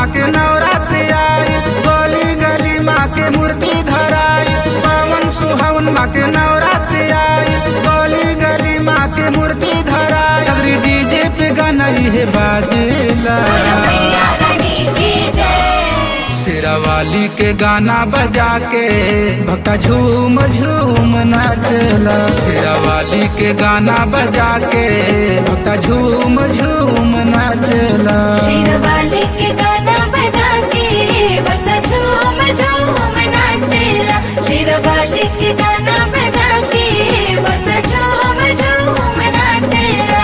माँ के नवरात्रि आई गली गली माँ के मूर्ति धराई पावन सुहावन माँ के नवरात्रि आई गली गली माँ के मूर्ति धराई अगरी डीजे पे गाना ये बाजेला मैया रानी की जय शेरावाली के गाना बजा के भक्ता झूम झूम नाचला शेरावाली के गाना बजा के भक्ता झूम झूम नाचला शेरवाली के गाना बजा के बता झूम झूम नाचेला शेरवाली के गाना बजा के बता झूम झूम नाचेला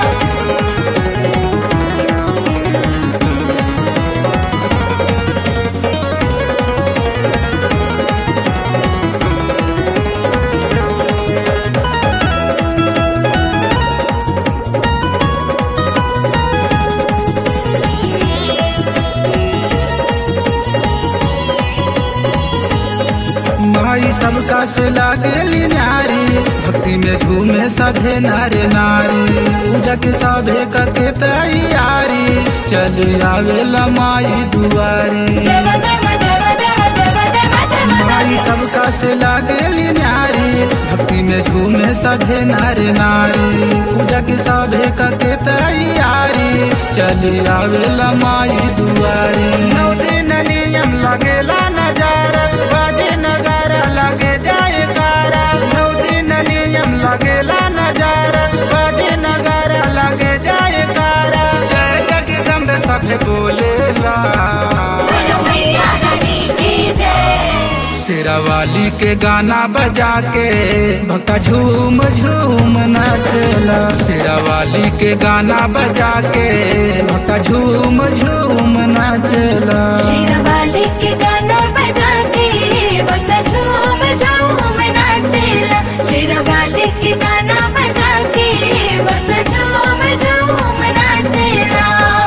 माई सबका से लागेली नारी भक्ति में झूमे सभे नारे नारी पूजा के सभे के तैयारी चल आवेला माई दुआरी जय जय जय जय जय जय जय माई सबका से लागेली नारी भक्ति में झूमे सभे नारे नारी पूजा के सभे के तैयारी चल आवेला माई दुआरी नौ दिन नियम लगेला नजारा बाजे नगारा लगे जाए कारा नौ दिन नियम लगेला नजारा बाजे नगारा लगे जाए कारा जय जगदम्ब सभे बोलेला बोलो मैया रानी की जय शेरावाली के गाना बजा के भक्ता झूम झूम नाचला शेरावाली के गाना बजा के भक्ता झूम झूम नाचला शेरवाली के गाना बजा के बता झूम झूम नाचेला शेरवाली के गाना बजा के बता झूम झूम नाचेला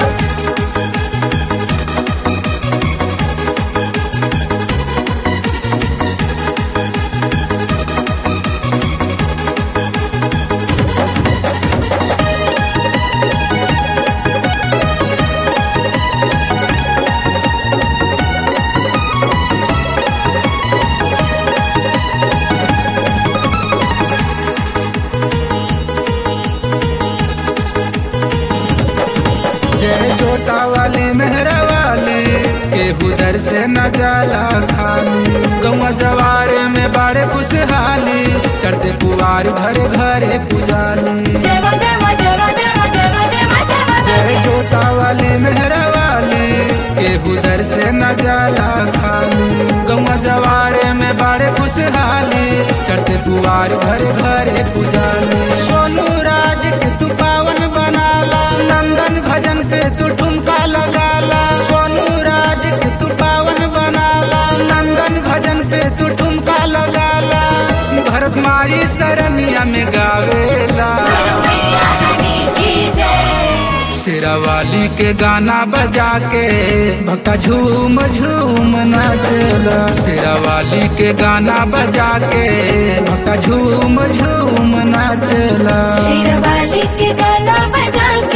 जय जोता वाली मेहरा वाली केहू दर से न जाला खाली गौवा जवार में बाड़े खुशहाली चढ़ते कुवार घरे घरे पुजाली जय मां जय मां जय मां जय मां जय मां जय मां जय मां जय जोता वाली मेहरा वाली केहू दर से न जाला खाली गौवा जवारे में बाड़े खुशहाली चढ़ते कुवार घरे घरे पुजाली सोनू राज के तू पावन बनाला नंदन भजन पे तू ठुमका लगाला सोनू राज के तू पावन बनाला नंदन भजन पे तू ठुमका लगाला भरत माई सरनिया में गावेला बोलो मैया रानी की जय शेरावाली के गाना बजा के भक्ता झूम झूम नाचला शेरावाली के गाना बजा के भक्ता झूम झूम नाचला शेरवाली के गाना बजा